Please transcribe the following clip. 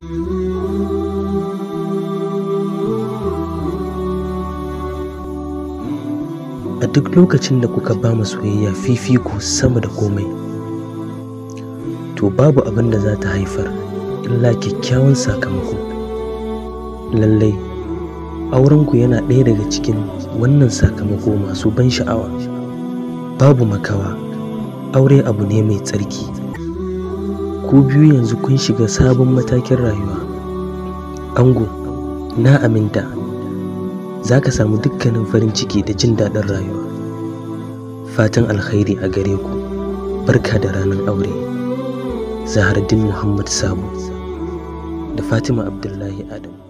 a duk lokacin da kuka ba mu soyayya fifiko sama da komai to babu abin da za ta haifar illa kyakkyawan sakamako lallai aurenku yana ɗaya daga cikin wannan sakamako masu ban sha'awa babu makawa aure abu ne mai tsarki ku biyu yanzu kun shiga sabon matakin rayuwa ango na aminta za ka samu dukkanin farin ciki da jin daɗin rayuwa fatan alkhairi a gare ku barka da ranar aure zahardin muhammad sabu da fatima abdullahi adamu